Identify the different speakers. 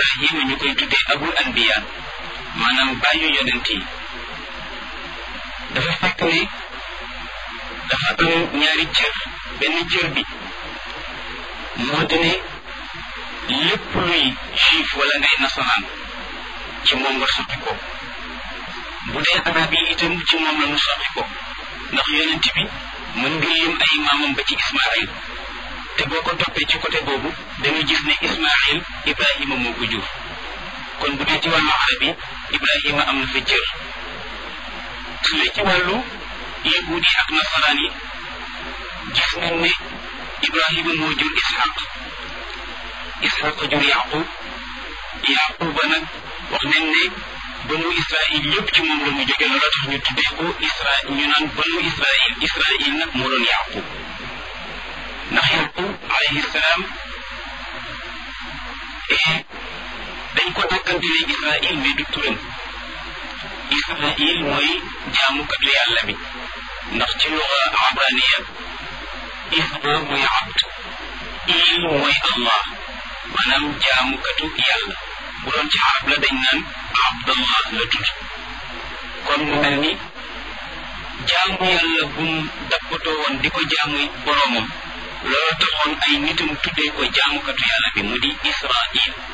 Speaker 1: ibrahima ñu koy tuddee abul anbiya maanaam bàyyu yonent yi dafa fekk ne dafa am ñaari cër benn cër bi moo di ne lépp luy juif wala ngay nasaraan ci moom nga soqi ko bu dee arab yi itam ci moom la ñu soqi ko ndax yonent bi mën nga lim ay maamam ba ci ismail te boo ko toppee ci côté boobu dañuy gis ne ismail ibrahima moo ko jur kon bu dee ci wàllu arab yi ibrahima am na fa cër su dee ci wàllu yahuud yi ak nasaraan yi gis nañ ne ibrahima moo jur ishaq ishaq jur yaqub yaquba nag wax nañ ne banu israil yëpp ci moom la mu jóge loolu tax ñu tuddee ko isra ñu naan banu israil israil nag moo doon yaqub ndax yaqub alayhi salaam dañ ko dàkkantele israil mais du turam israil mooy jaamukatu yàlla bi ndax ci luga abraniya isra mooy abd il mooy allah maanaam jaamukatu yàlla bu doon ci arab la dañ naan abdallah la tudd kon mu mel ni jaamu yàlla gum dappatoo woon di ko jaamu boroomam loolu taxoon ay nitam tuddee ko jaamukatu yàlla bi mu di israil